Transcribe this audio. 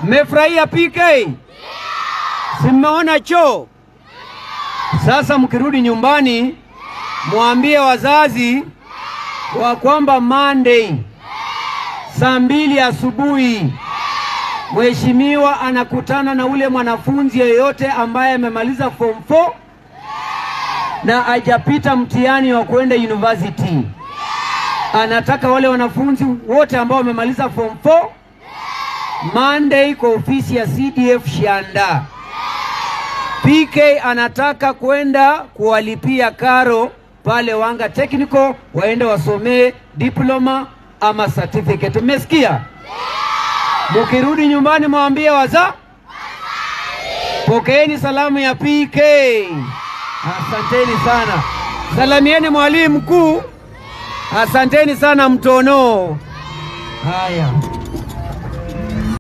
Mmefurahia PK? Si mmeona choo? Sasa mkirudi nyumbani, mwambie wazazi wa kwamba Monday saa mbili asubuhi mheshimiwa anakutana na ule mwanafunzi yeyote ambaye amemaliza form 4 na hajapita mtihani wa kwenda university. Anataka wale wanafunzi wote ambao wamemaliza form 4 Monday kwa ofisi ya CDF Shanda. PK anataka kwenda kuwalipia karo pale Wanga Technical waende wasomee diploma ama certificate. Mmesikia? Mukirudi nyumbani mwambie waza, pokeeni salamu ya PK. Asanteni sana, salamieni mwalimu mkuu. Asanteni sana Mtono. Haya.